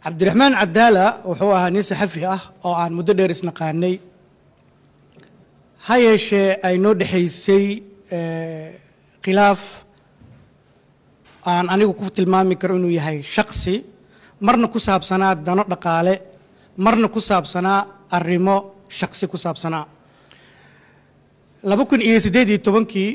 cabdiraxmaan cadaala wuxuu ahaa nin saxafi ah oo aan muddo dheer isnaqaanay ha yeeshee ay noo dhexaysay khilaaf aan anigu ku tilmaami karo inuu yahay shaksi marna ku saabsanaa dano dhaqaale marna ku saabsanaa arrimo shaksi ku saabsanaa laba kun iyo siddeed iyo tobankii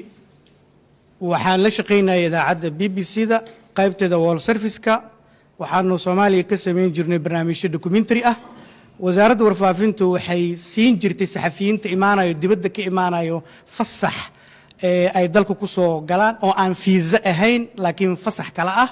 waxaan la shaqaynayay idaacadda b b c da qaybteeda wall service-ka waxaanu soomaaliya ka samayn jirnay barnaamijyo documentary ah wasaaradda warfaafintu waxay siin jirtay saxafiyiinta imaanayo dibadda ka imaanayo fasax ee ay dalka ku soo galaan oo aan fiisa ahayn laakiin fasax kale ah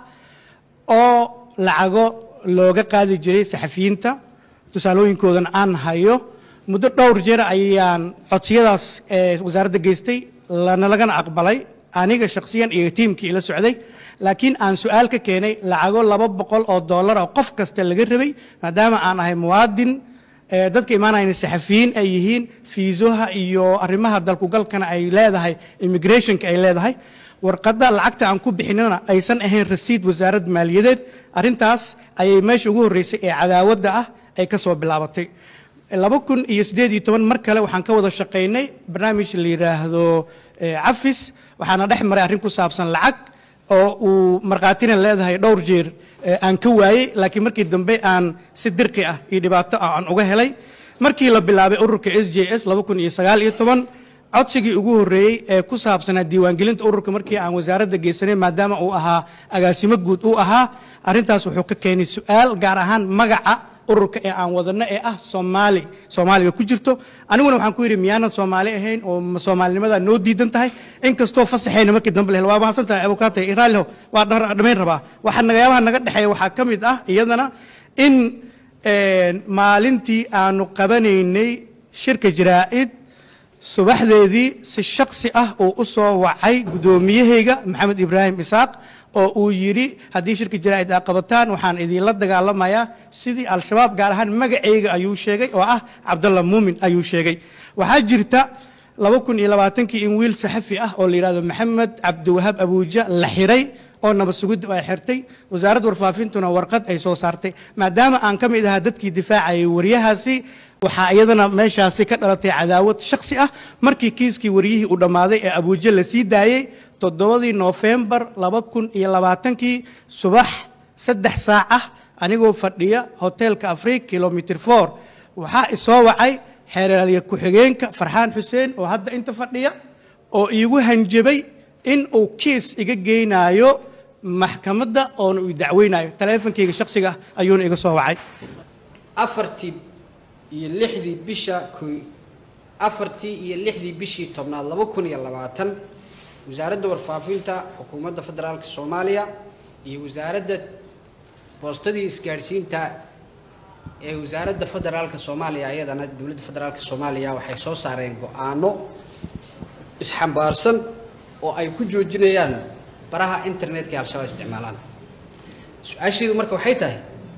oo lacago looga qaadi jiray saxafiyiinta tusaalooyinkoodan aan hayo muddo dhowr jeer ayaan codsiyadaas ee wasaaradda geystay lana lagana aqbalay aniga shakhsiyan iyo tiimkii ila socday laakiin aan su-aal ka keenay lacago laba boqol oo dollar oo qof kasta laga rabay maadaama aan ahay muwaadin dadka imaanayna saxafiyiin ay yihiin fiisoha iyo arrimaha dalkugalkana ay leedahay immigrationka ay leedahay warqadda lacagta aan ku bixinana aysan ahayn rasiid wasaarad maaliyadeed arrintaas ayay meesha ugu horreysay ee cadaawadda ah ay ka soo bilaabatay laba kun iyo siddeed iyo toban mar kale waxaan ka wada shaqaynay barnaamij la yidhaahdo cafis waxaana dhex maray arrin ku saabsan lacag oo uu markhaatina leedahay dhowr jeer aan ka waayey laakiin markii dambe aan si dirqi ah iyo dhibaato ah aan uga helay markii la bilaabay ururka s j s laba kun iyo sagaal iyo toban codsigii ugu horreeyey ee ku saabsanaa diiwaangelinta ururka markii aan wasaaradda geysanay maadaama uu ahaa agaasimo guud uu ahaa arrintaas wuxuu ka keenay su-aal gaar ahaan magaca ururka ee aan wadano ee ah soomaali soomaaliga ku jirto aniguna waxaan ku yidhi miyaanan soomaali ahayn oo soomaalinimada noo diidan tahay inkastoo fasaxayna markii dambe lehel waa mahadsan tahay abukaatay iraalho waa dhamayn rabaa waxaa nagayaabaha naga dhexeeya waxaa ka mid ah iyadana in maalintii aanu qabanaynay shirka jaraa'id subaxdeedii si shaksi ah uu u soo wacay guddoomiyahayga maxamed ibraahim isaaq oo uu yidhi haddii shirka jaraa'id aa qabataan waxaan idinla dagaalamayaa sidii al-shabaab gaar ahaan magacayga ayuu sheegay oo ah cabdalla muumin ayuu sheegay waxaa jirta laba kun iyo labaatankii in wiil saxafi ah oo la yidhahdo maxamed cabdiwahaab abuuja la xiray oo nabad sugiddu ay xirtay wasaaradda warfaafintuna warqad ay soo saartay maadaama aan ka mid ahaa dadkii difaacayay waryahaasi waxaa iyadana meeshaasi ka dhalatay cadaawad shaksi ah markii kiiskii waryihii uu dhammaaday ee abuuja la sii daayey toddobadii noofembar laba kun iyo labaatankii subax saddex saac ah anigoo fadhiya hoteelka afriik kilomitr for waxaa isoo wacay xeeraalya ku-xigeenka farxaan xuseen oo hadda inta fadhiya oo iigu hanjabay in uu kiis iga geynaayo maxkamadda oona uu dacweynayo taleefonkayga shaksiga ah ayuuna iga soo wacay afartii iyo lixdii bisha afartii iyo lixdii bishii tobnaad laba kun iyo labaatan wasaaradda warfaafinta xukuumadda federaalka soomaaliya iyo wasaaradda boostadii isgaadhsiinta ee wasaaradda federaalka soomaaliya ayadana dowladda federaalka soomaaliya waxay soo saareen go-aano isxambaarsan oo ay ku joojinayaan baraha internetka ee al-shabaab isticmaalaan su-aasheedu marka waxay tahay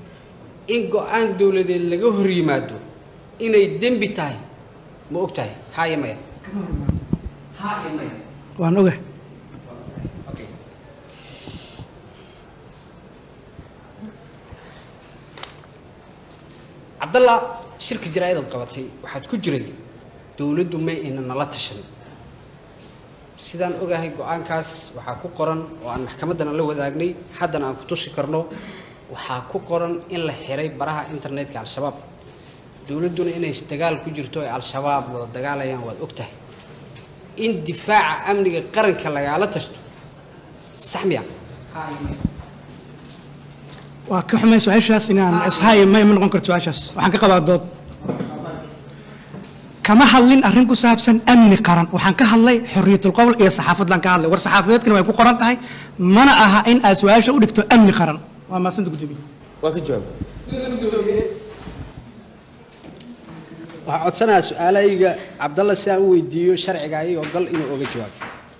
in go-aan dowladeed laga hor yimaado inay dembi tahay ma og tahay haa iyo maya haa iyo maya waan oga cabdalla shirka jaraa-idad qabatay waxaad ku jiray dowladdu may ayna nala tashan sidaan ogahay go-aankaas waxaa ku qoran oo aan maxkamaddana la wadaagnay haddana aan ku tusi karno waxaa ku qoran in la xiray baraha internetka al-shabaab dowladduna inay dagaal ku jirto ay al-shabaab wada dagaalayaan waad og tahay in difaaca amniga qaranka lagaala tashto sax miya waa ka xumay su-aashaas inaan ishaay may ma noqon karto su-aashaas waxaan ka qabaa dood kama hadlin arrin ku saabsan amni qaran waxaan ka hadlay xorriyatul qowl iyo saxaafaddan ka hadlay war saxaafadeedkana way ku qoran tahay mana aha in aad su-aasha u dhigto amni qaran waa maasanta gudoomiye waa ka jawaab waxaa codsanayaa su-aalahayga cabdalla si aan u weydiiyo sharciga ayagoo gal inuu oga jawaabo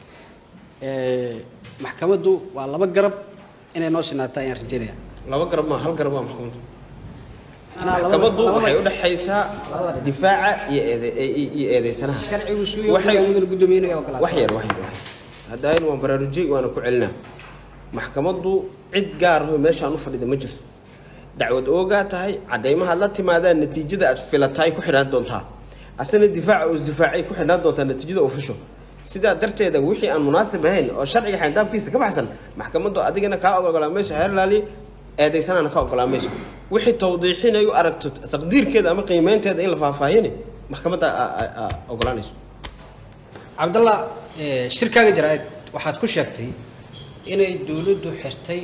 maxkamaddu waa laba garab inay noo sinaataa ayaan rajaynaya laba garab maa hal garab waa maxkamaddu Anaa labada- maxkamaddu labada- waxay u dhexaysaa difaaca iyo eede iyo eedeysanaha sharcigu suu Waxay- mudana guddoomiye inaga ogolaada wax yar wax yar wax yar haddaayn waan baraarujay waana ku celinaa maxkamaddu cid gaar ahoo meeshaan u fadhida ma jirto dacwad oogaa tahay caddaymahaad la timaadaan natiijada aad filataay ku xidhaan doontaa asana difaaca uu isdifaacay ku xidhaan doontaa natiijada official sidaa darteeda wixii aan munaasib ahayn oo sharciga xayndaabkiisa ka baxsan maxkamaddu adigana kaa ogolaan mayso xeer laali eedaysanana ka ogolaan mayso wixii tawdiixinayu aragto taqdiirkeeda ama qiimeynteeda in la faahfaahini maxkamadda aa- aa- aa ogolaanayso cabdallah eh, shirkaaga jaraa'id waxaad ku sheegtay inay dowladdu xirtay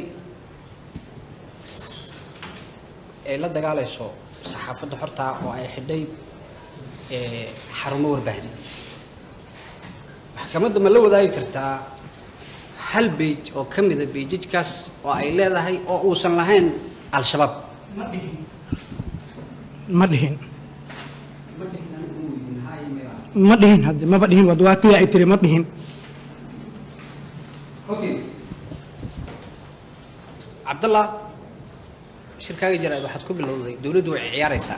s- ay la dagaalayso saxaafadda xortaa oo ay xidhay eh, xarumo warbaahin maxkamadda ma la wadaagi kartaa hal beij oo ka mida beijajkaas oo ay leedahay oo uusan lahayn al-shabaab ma dhihin ma dhihin hadde maba dhihin wad waa tii ay tiri ma dhihin Okay. cabdallah shirkaaga jaraa'id waxaad ku bilowday dowladdu way ciyaaraysaa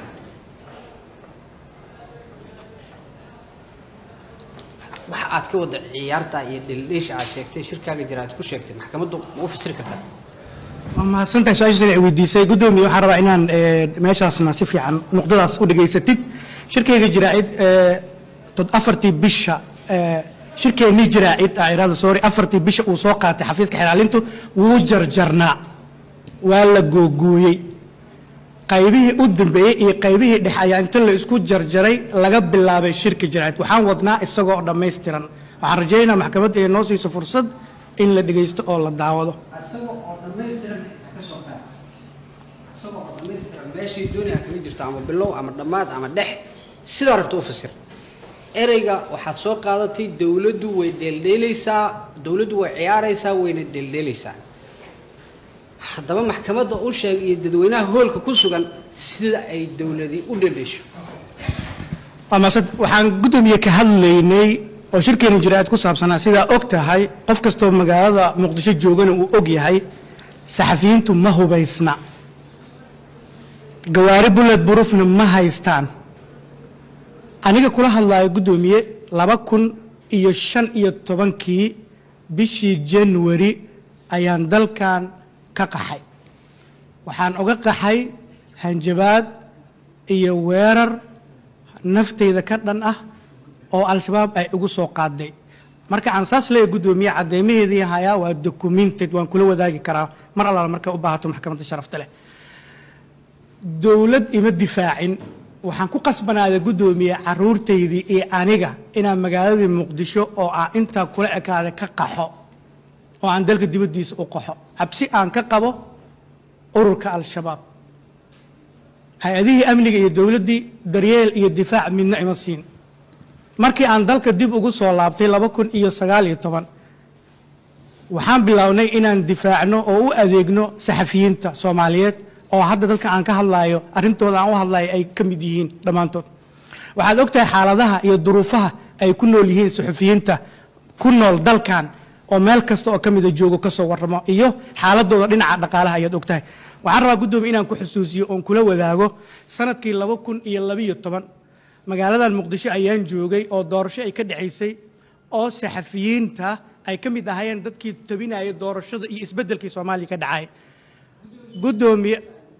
waxa aad ka wada ciyaarta iyo dhildhiisha aad sheegtay shirkaaga jaraa'id ku sheegtay maxkamaddu ma u fasiri kartaa waa mahadsantahay su-aashaas ay weydiisay guddoomiye waxaan rabaa inaan eh, meeshaasna si fiican nuqdadaas u dhegaysatid shirkayga jiraa'id eh, tod afartii bisha eh, shirkeennii jiraa'id ah iraada sorry afartii bisha uu soo qaatay xafiiska xilaalintu wuu jarjarnaa waa la googooyey qaybihii u dambeeyey iyo qaybihii dhexe ayaa inta la isku jarjaray laga bilaabay shirka jiraa'id waxaan wadnaa isagoo dhammaystiran waxaan rajaynayaa maxkamadda inay noo siiso fursad in la dhegaysto oo la daawado isagoo oo dhammaystiran xitaa ka soo qaad isagoo oo dhammaystiran meeshii doonaya kaga jirto ama bilow ama dhammaad ama dhex sidaa rabta u fasir ereyga waxaad soo qaadatay dowladdu way dheeldheelaysaa dowladdu way ciyaaraysaa wayna dheeldheelaysaa haddaba maxkamadda u sheeg iyo dadweynaha hoolka ku sugan sida ay dowladi u dheeldheesho waa maasad waxaan guddoomiye ka hadlaynay oo shirkeena jiraa'id ku saabsanaa sidaa og tahay qof kastoo magaalada muqdisho joogana uu og yahay saxafiyiintu ma hubaysna gawaari bullet burufna ma haystaan aniga kula hadlayo guddoomiye laba kun iyo shan iyo tobankii bishii january ayaan dalkan ka qaxay waxaan uga qaxay hanjabaad iyo weerar nafteyda ka dhan ah oo al-shabaab ay ugu soo qaaday marka aan saas leeyahay guddoomiye caddeymaheedii hayaa waa documented waan kula wadaagi karaa mar allaala markay u baahato maxkamadda sharafta leh dowlad ima difaacin waxaan ku qasbanaaday guddoomiye caruurtaydii iyo aniga inaan magaaladii muqdisho oo ah intaa kula ekaaday ka qaxo oo aan dalka dibaddiisa u qaxo cabsi aan ka qabo ururka al-shabaab hay-adihii amniga iyo dowladdii daryeel iyo difaac midna ima siin markii aan dalka dib ugu soo laabtay laba kun iyo sagaal iyo toban waxaan bilownay inaan difaacno oo u adeegno saxafiyiinta soomaaliyeed oo hadda dadka aan ka hadlaayo arrintooda aan u hadlayo ay ka mid yihiin dhammaantood waxaad ogtahay xaaladaha iyo duruufaha ay ku nool yihiin saxufiyiinta ku nool dalkan oo meel kasta oo ka mida joogo ka soo warramo iyo xaaladooda dhinaca dhaqaalaha ayaad ogtahay waxaan rabaa guddoomiye inaan ku xusuusiyo oon kula wadaago sanadkii laba kun iyo labiyo toban magaaladan muqdisho ayaan joogay oo doorasho ay ka dhexaysay oo saxafiyiinta ay ka mid ahaayeen dadkii tabinaya doorashada iyo isbeddelkii soomaaliya ka dhacay guddoomiye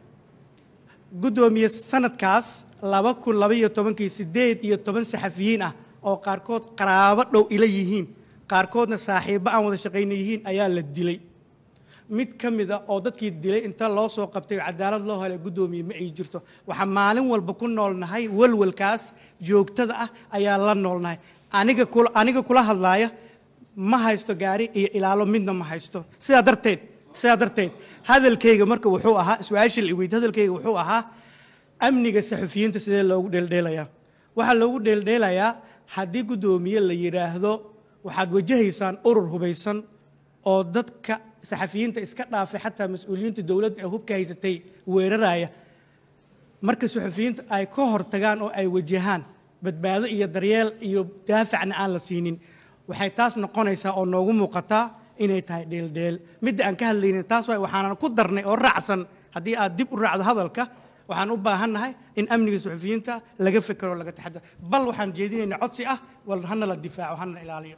guddoomiye sanadkaas laba kun labaiyo tobankii siddeed iyo toban saxafiyiin ah oo qaarkood qaraabo dhow ila yihiin qaarkoodna saaxiibbo aan wada shaqayna yihiin ayaa la dilay mid ka mid a oo dadkii dilay inta loo soo qabtay oo cadaalad loo helay guddoomiye ma ay jirto waxaan maalin walba ku noolnahay walwalkaas joogtada ah ayaa la noolnahay aniga kula aniga kula hadlaaya ma haysto gaari iyo ilaalo midna ma haysto sidaa darteed sidaa darteed hadalkayga marka wuxuu ahaa su-aasha la iweyd hadalkayga wuxuu ahaa amniga saxufiyiinta sidee loogu dheeldheelayaa waxaa loogu dheeldheelayaa haddii guddoomiye la yidhaahdo waxaad wajahaysaan urur hubaysan oo dadka saxafiyiinta iska dhaafay xataa mas-uuliyiinta dowladda ee hubka haysatay weeraraya marka saxufiyiinta ay ka hortagaan oo ay wajahaan badbaado iyo daryeel iyo daafacna aan la siinin waxay taas noqonaysaa oo noogu muuqataa inay tahay dheeldheel midda aan ka hadlaynin taas waay waxaanan ku darnay oo raacsan haddii aad dib u raacdo hadalka waxaan u baahannahay in amniga suxufiyiinta laga fekero laga taxadar bal waxaan jeedinaynaa codsi ah wal hana la difaaco hana ilaaliyo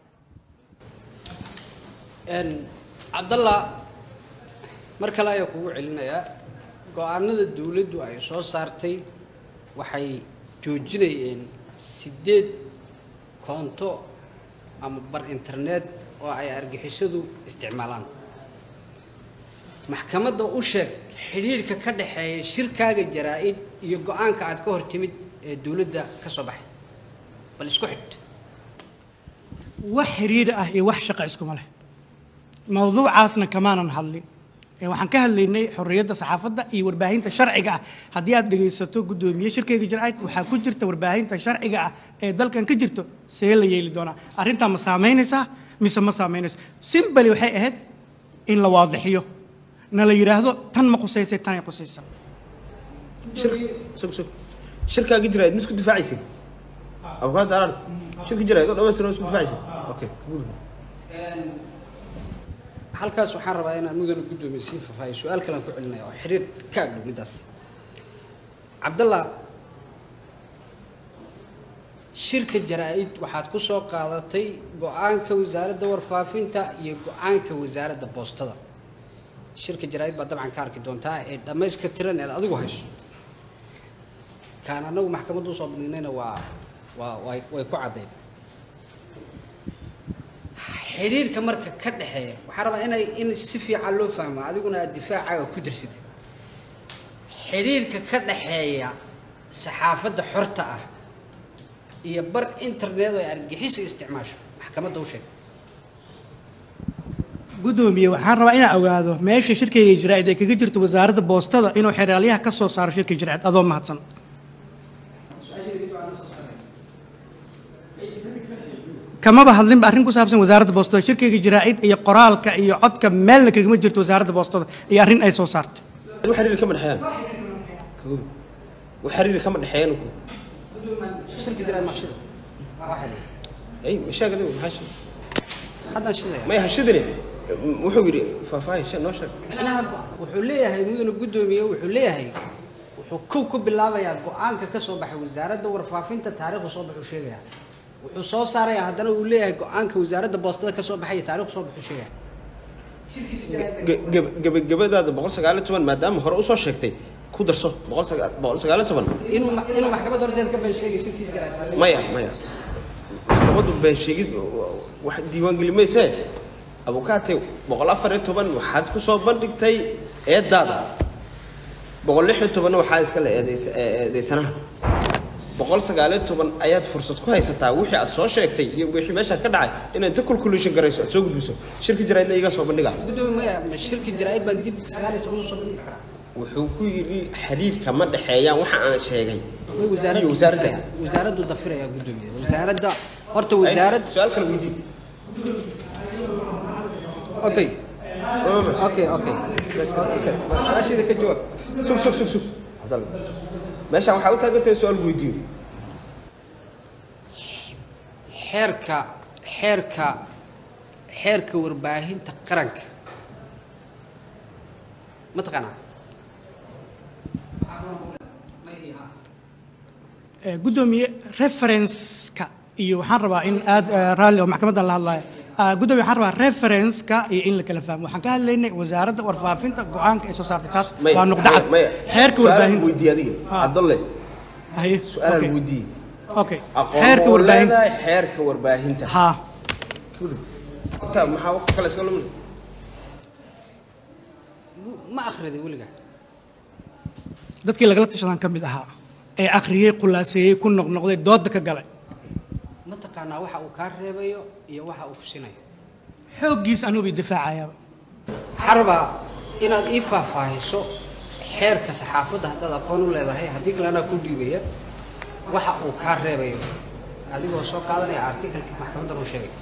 cabdallah mar kale ayaa kugu celinayaa go-aanada dowladdu ay soo saartay waxay joojinayeen sideed koonto ama bar internet oo ay argixisadu isticmaalaan maxkamadda u sheeg xidhiirka ka dhexeeya shirkaaga jaraa-id iyo go-aanka aad ka hor timid ee dowladda ka soo baxay bal isku xidh wax xiriir ah iyo wax shaqa iskuma leh mawduucaasna kamaanan hadlin ee waxaan ka hadlaynay xorriyadda saxaafadda iyo warbaahinta sharciga ah haddii aad dhegaysato guddoomiye shirkeyga jaraa'id waxaa ku jirta warbaahinta sharciga ah ee dalkan ka jirto see la yeeli doonaa arrintaa ma saamaynaysaa mise ma saamaynayso simbali waxay ahayd in la waadixiyo na la yidhaahdo tan ma qusaysay tanay qusaysa shir sug sug shirkaagi jirayd ma isku difaacaysin abukaad daaraan shirki jirayd oo dhamaystiran isku difaacaysin okay kagudu halkaas waxaan rabaa inaan mudana guddoomiye sii fafaayo su-aal kalean ku celinaya oo xidhiir ka agdhow middaas cabdallah shirka jaraa-id waxaad ku soo qaadatay go-aanka wasaaradda warfaafinta iyo go-aanka wasaaradda boostada shirka jaraa-id baad dabcan ka arki doontaa ee dhammayska tiran eed adigu hayso kaan annagu maxkamadda usoo bandhignayna waa waa way way ku caddayn xidhiirka marka ka dhexeeya waxaa rabaa inay in si fiican loo fahmo adiguna aad difaacaaga ku darsatid xidhiirka ka dhexeeya saxaafadda xorta ah iyo bar internet oo ay argixisa isticmaasho maxkamadda u sheeg guddoomiye waxaan rabaa inaan ogaado meesha shirkeyga jaraa'id ay kaga jirto wasaaradda boostada inuu xeraalyaha ka soo saaro shirka jaraa'id adoo mahadsan kamaba hadlinba arrin ku saabsan wasaaradda boostada shirkeyga jaraa'id iyo qoraalka iyo codka meelna kagama jirto wasaaradda boostada iyo arrin ay soo saartay wax xiriir kama dhexeeyaan kagudu wax xiriir kama dhexeeyaan ku shirka jaraa-id maqshida ay mashaagada maxaa shir haddaan shidaya may hashidine wuxuu yidhi faahfaahin shan noo sheeg macnaha wuxuu leeyahay mudana guddoomiye wuxuu leeyahay wuxuu kow ku bilaabayaa go-aanka ka soo baxay wasaaradda warfaafinta taariikhdu soo baxuu sheegaya wuxuu soo saarayaa haddana uu leeyahay go-aanka wasaaradda boostada ka soo baxay iyo taariikhdu soo baxuu sheegaya gebagabadaada boqol sagaaliyo toban maadaama hore usoo sheegtay ku darso boqol sagaa boqol sagaaliyo toban inuu ma- inuu maxkamadda horteeda ka been sheegay sirtiis jaraa-id maya maya maxkamaddu been sheegid wax diiwaangeli maysee abukaate boqol afar iyo toban waxaad ku soo bandhigtay eedaada boqol lix iyo tobanna waxaa iskale eedeys- ee- eedeysanaha boqol sagaaliyo toban ayaad fursad ku haysataa wixii aad soo sheegtay iyo wixii meeshaad ka dhacay inaad inta calculation garayso aad soo gudbiso shirki jaraydna iga soo bandhiga guddoomiye maya ma shirka jaraa-id baan dib sagaal iyo toban usoo bandhigi karaa wuxuu ku yidhi xiriirka ma dhexeeyaan waxa aan sheegay way wasaaraddu iyo wasaaradda dafiraya wasaaraddu dafiraya guddoomiye wasaaradda horta wasaarad su-aal kale weydii okay okay okay su-aasheeda ka jawaab sug sug sug sug cabdalla meeshaan waxaa u taagantahay su-aal weydiiyo xeerka xeerka xeerka warbaahinta qaranka ma taqaanaa Eh, guddoomiye reference-ka iyo waxaan rabaa in aad eh, raalli oo maxkamaddan la hadlayo Ah, guddoomiye waxaan rabaa reference-ka iyo in la kala fahmo waxaan ka hadlaynay wasaaradda warfaafinta go-aanka ay soo saartay taas maya waa nuqdo cad maya xeerka su-aalaan warbaahinta weydiiye adiga Ah. cabdalle haye su-aalaan okay. weydiiye okay aqoon xeerka oo warbaahinta leedahay xeerka warbaahinta ha Kudub. intaa maxaa waqti kale iska lumin ma akhriday weligaa dadkii lagala tashadan ka mid ahaa ee akhriyey khulaaseeyey ku noqnoqday dooda ka galay ma taqaanaa waxa uu kaa reebayo iyo waxa uu kusinayo xooggiis anugu difaacayaaba waxaa rabaa inaad ii faahfaahiso xeerka saxaafadda haddaad aqoon u leedahay haddii kale anaa ku dhiibaya waxa uu kaa reebayo adigoo soo qaadanaya artikalka maxkamaddan uu sheegay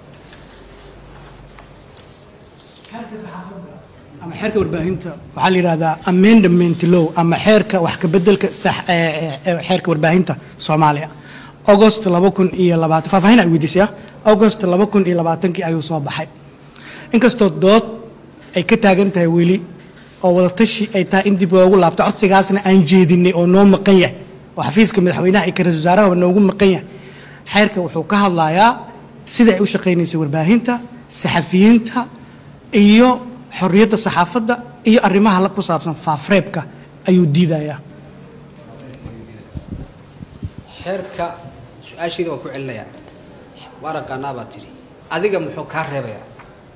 ama xeerka warbaahinta waxaa la yidhahdaa amendment law ama xeerka wax ka bedelka sax ee, ee, ee, xeerka warbaahinta soomaaliya august laba kun iyo labaatan faahfaahin ay weydiisaya august laba kun iyo labaatankii ayuu soo baxay inkastoo dood ay ka taagan tahay weli oo wadatashi ay tahay in dib loogu laabto codsigaasna aan jeedinay oo noo maqan yahay oo xafiiska madaxweynaha iyo ka-ra'iisul wasaaraha noogu maqan yahay xeerka wuxuu ka hadlayaa sida ay u shaqaynaysay warbaahinta saxafiyiinta iyo xorriyadda saxaafadda iyo arrimaha la ku saabsan faafreebka ayuu diidayaa xeerka su-aasheeda waan ku celinayaa waa aqaanaa baa tidhi adiga muxuu kaa reebayaa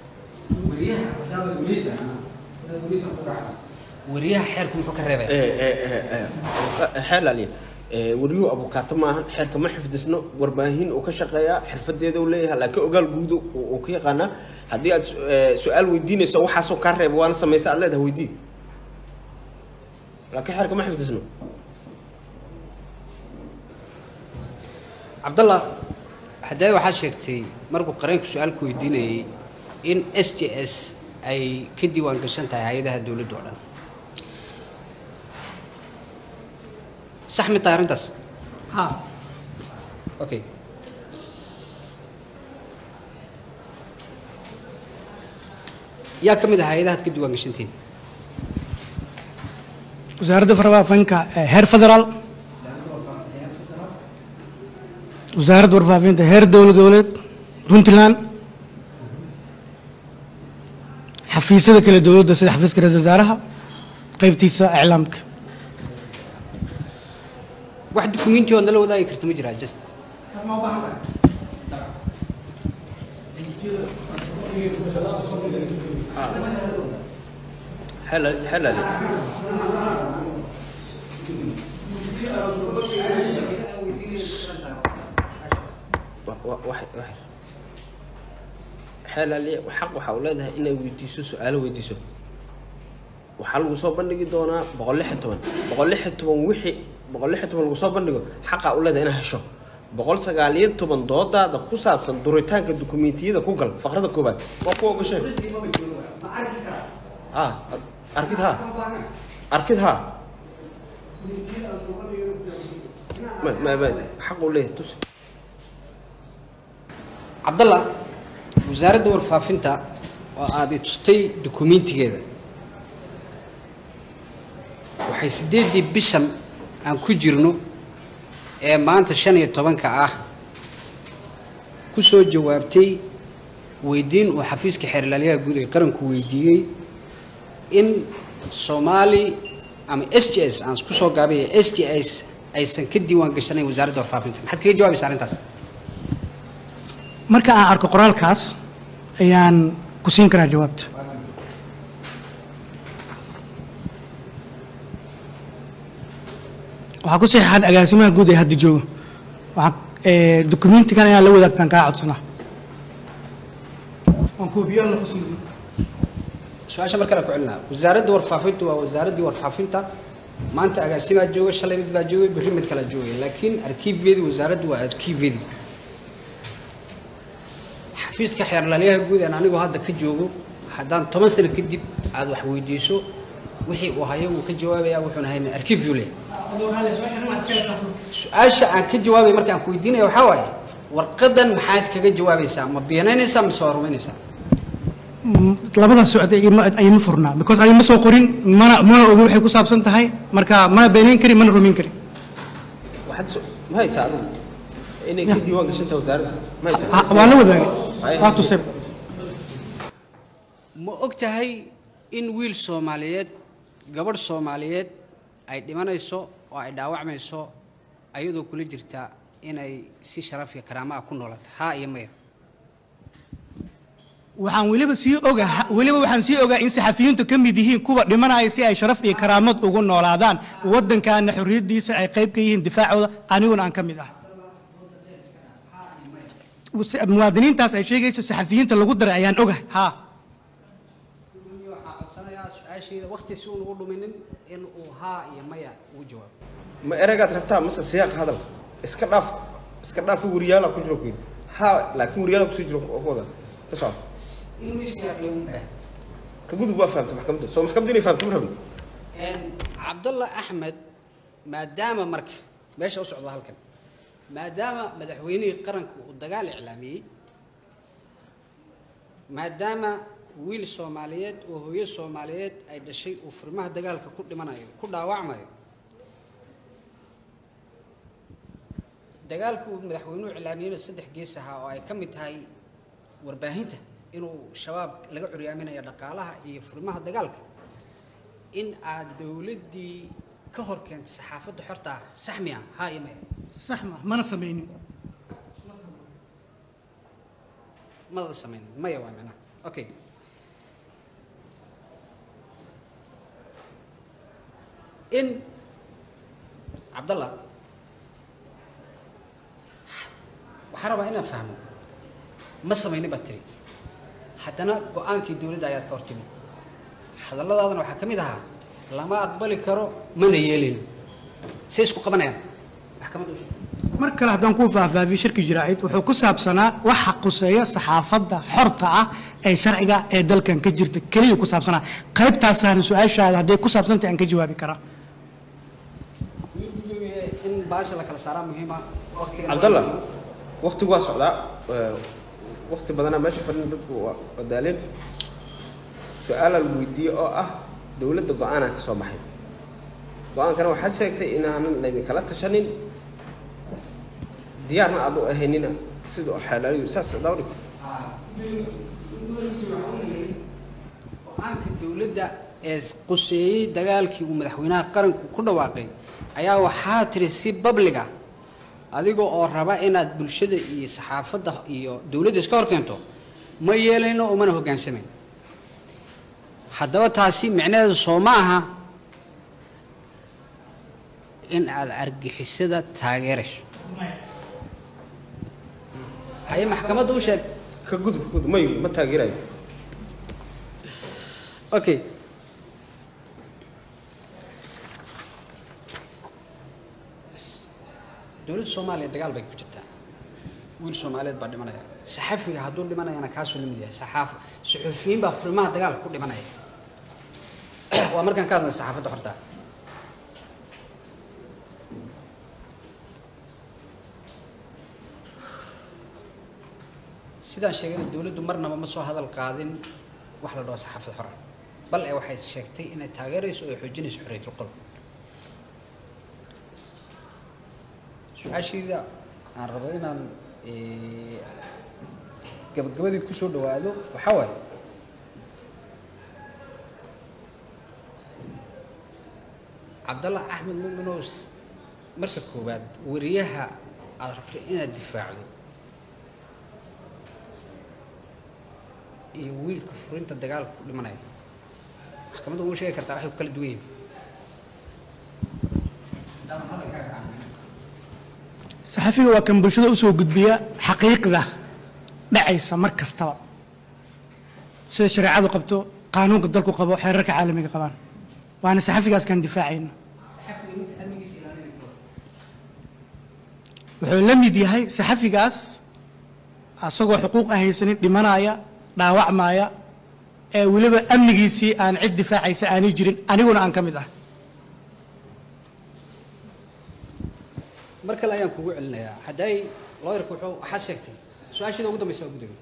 wariyaha xeerku muxuu ka reebayaa xeelaliya waryuhu abukaato maahan xeerka ma xifdisno warbaahin uu ka shaqeeyaa xirfadeeda uu leeyahay laakiin ogaal guud uu ka yaqaanaa haddii aad su-aal weydiinayso waxaasoo kaa reeba waana samaysa aad leedahay weydii laakiin xeerka ma xifdisno cabdallah haddee waxaad sheegtay markuu qareenku su-aalku weydiinayay in s t s ay ka diiwaan gashan tahay hay-adaha dowladda oo dhan sax mi tahay arrintaas ha okay yaa ka mid ah hay-adahaad ka diiwaan gashantiin wasaaradda warfaafinka ee heer federaal wasaaradda warfaafinta heer dowlad goboleed puntland xafiisyada kale dowladda sida xafiiska ra-isul wasaaraha qeybtiisa iclaamka wax dukumenti ood nala wadaagi karta ma jiraa just xeelali xeelali xaq waxa uu leedahay inay weydiiso su-aalo weydiiso waxaa lagu soo bandhigi doonaa boqol lix iyo toban boqol lix iyo toban wixii boqol lix iyo toban lagu soo bandhigo xaqaa u leedahay inaad hesho boqol sagaal iyo toban doodaada ku saabsan duritaanka dukumentiyada ku gal faqrada koobaad waa ku ogasheen ha arkid ha arkid ha ma ma ma xaq uu leeyahay tus cabdallah wasaaradda warfaafinta oo aad i tustay dukumentigeeda waxay siddeeddii bishan aan ku jirno ee maanta shan iyo tobanka ah ku soo jawaabtay weydiin uu xafiiska xeerlaaliyaha guud ee qaranku weydiiyey in soomaali ama s t s aan ku soo gaabaya s t s aysan ka diiwaan gashanayn wasaaradda warfaafinta maxaad kaga jawaabaysa arrintaas marka aan arko qoraalkaas ayaan ku siin karaa jawaabta waxaa ku saxeexan agaasimaha guud ee hadda jooga waxaa dukumentigan inaan la wadaagtaan kaa codsanaa waan koobiyaalna ku siin su-aasha mar kale ku celinaa wasaaradda warfaafintu waa wasaaraddii warfaafinta maanta agaasimaa jooga shalay mid baa joogay berri mid kalaa joogay laakiin arkiibyadii wasaaraddu waa arkiibyadii xafiiska xeerlaaliyaha guud aan anigoo hadda ka joogo haddaan toban sano kadib aada wax weydiiso wixii uu hayo wuu ka jawaabayaa wuxuuna hayna arkiibyu leh su-aasha aan ka jawaabay marka aan ku weydiinaya waxaa waaye warqadan maxaad kaga jawaabaysaa ma beenaynaysaa mise waa rumaynaysaa labadaas socda ayma furnaa because ani ma soo qorin mana mana ogi waxay ku saabsan tahay marka mana beenayn karin mana rumayn karin waxaad so- ma haysaa adigu inay ka diiwaan gashantahay wasaaradda ma haysaa Ha- waa la wadaagay waa tusay ma og tahay in wiil soomaaliyeed gabadh soomaaliyeed ay dhimanayso oo ay dhaawacmayso ayadoo kula jirta inay si sharaf iyo karaamo ah ku noolata haa iyo maya waxaan weliba sii ogaa weliba waxaan sii ogaa in saxafiyiintu ka mid yihiin kuwa dhimanaya si ay sharaf iyo karaamad ugu noolaadaan waddankaana xorriyaddiisa ay qayb ka yihiin difaacooda aniguna aan ka mid ah muwaadiniintaas ay sheegayso saxafiyiinta lagu daray ayaan oga haa waxaan codsanayaa su-aashayda waqti si uun ugu dhuminin in uu haa iyo maya ugu jawaabo ma ereygaad rabtaa mase siyaaq hadal iska dhaaf iska dhaaf wariyaala ku jiro ku yidhi ha laakiin wariyaala kusii jiro oo ku wada ka soco inuu isyaaqliyo un dheh ka gudub waa fahamta maxkamadda soo maxkamadda inay fahamto ma rabin cabdalla axmed maadaama marka meesha u socdo halkan maadaama madaxweynihii qaranka uu dagaal iclaamiyey maadaama wiil soomaaliyeed oo hooyo soomaaliyeed ay dhashay uu furmaha dagaalka ku dhimanayo ku dhaawacmayo dagaalka uu madaxweynuhu iclaamiyeyna saddex gees ahaa oo ay ka mid tahay warbaahinta inuu shabaab laga curyaaminayo dhaqaalaha iyo furmaha dagaalka in aad dowladdii ka hor keentay saxaafadda xorta ah sax miya haa iyo maya sax ma mana samaynin mada samayn maya waa macnaha okay in cabdallah waxaan rabaa inaan fahmo ma samaynin baad tiri haddana go-aankii dowladda ayaad ka hor timid hadalladaadana waxaa ka mid ahaa lama aqbali karo mana yeelin say isku qabanayaan maxkamadda u sheeg mar kale haddaan kuu faahfaahiyo shirki jiraacid wuxuu ku saabsanaa waxa quseeya saxaafadda xorta ah ee sharciga ee dalkan ka jirta keliya ku saabsanaa qaybtaasaana su-aashaada hadday ku saabsantay aan ka jawaabi karaa in baasha la kala saaraa muhiima waqtiga cabdallah waqtigu waa socdaa waqti badanaa meesha fadhin dadku waa waa daaleen su-aalaa lagu weydiiyey oo ah dowladda go-aanaa ka soo baxay go-aankana waxaad sheegtay inaanan laydinkala tashanin diyaarna aad u ahaynina sida xeelaaliyu saas daba dhigtay go-aanka dowladda ee quseeyey dagaalkii uu madaxweynaha qaranku ku dhawaaqay ayaa waxaa tiri si babliga adiga oo raba inaad bulshada iyo saxaafadda iyo dowladda iska hor keento ma yeelayno umana hoggaansamayn haddaba taasi micnaheedu soo ma aha in aad argixisada taageerayso haye maxkamadda u sheeg ka gudub ka gudub mayu ma taageerayo okay dowladda soomaaliya dagaal bay ku jirtaa wiil soomaaliyeed baa dhimanaya saxafiga hadduu dhimanayana kaasuu la mid yahay saxaaf suxufiyiin baa furimaha dagaalka ku dhimanaya waa markaan ka hadlay saxaafadda xorta sidaan sheegayna dowladdu marnaba ma soo hadal qaadin wax la dhaho saxaafad xora bal ee waxay sheegtay inay taageerayso oo ay xoojinayso xorriyatul qol su-aashayda aan rabo inaan eh, gabagabadii kusoo dhawaado waxaa waaye cabdallah axmed muminows marka koowaad wariyaha aada rabto inaad difaacdo iyo wiilka furinta dagaalka ku dhimanaya maxkamadda ugu sheegi kartaa waxay ku kala duwan yihiin haddaadan hadalkaaga aamin saxafiga waa kan bulshada usoo gudbiya xaqiiqda dhacaysa mar kastaba sida shareecadu qabto qaanuunka dalku qabo xeerarka caalamiga qabaan waana saxafigaas kan difaacayna saxafiga ninka amnigiisa ilaalinaya karo wuxuu la mid yahay saxafigaas asagoo xuquuq aan haysanin dhimanaya dhaawacmaya ee weliba amnigiisii aan cid difaacaysa aanay jirin aniguna aan ka mid ah mar kale ayaan kugu celinayaa hadday looyarku wuxuu waxaad sheegtay su-aasheeda ugu dambaysa waa gudoomiye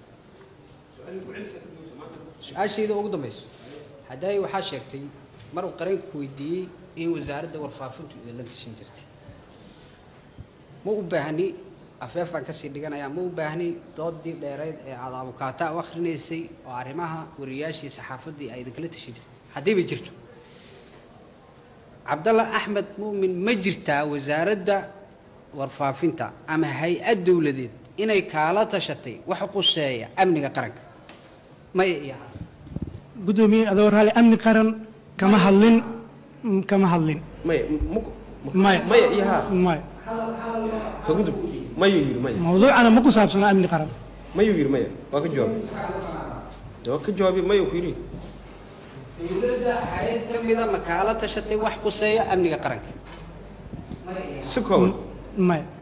su-aasheeda ugu dambaysa hadday waxaad sheegtay mar uu qareenku weydiiyey in wasaaradda warfaafintu idinla tashan jirtay ma u baahni afeef baan kasii dhiganayaa ma u baahni doodii dheereyd ee aada abukaata u akhrinaysay oo arrimaha wariyaashii saxaafaddii ay idinkala tashan jirtay haddiiba jirto cabdalla axmed mu'min ma jirtaa wasaaradda warfaafinta ama hay-ad dowladeed inay kaala tashatay wax quseeya amniga qaranka maya iyo haa gudoomiye adoo raali amni qaran kama hadlin mm, kama hadlin maya muku maya maya iyo haa maya ka gudub mayuu yidhi maya mawduucana ma ku saabsana amni qaran mayuu yidhi maya waa ka jawaabay waa ka jawaabay mayuu ku yidhi dowladda hay-ad ka mida ma kaala tashatay wax quseeya amniga qaranka si kooban maya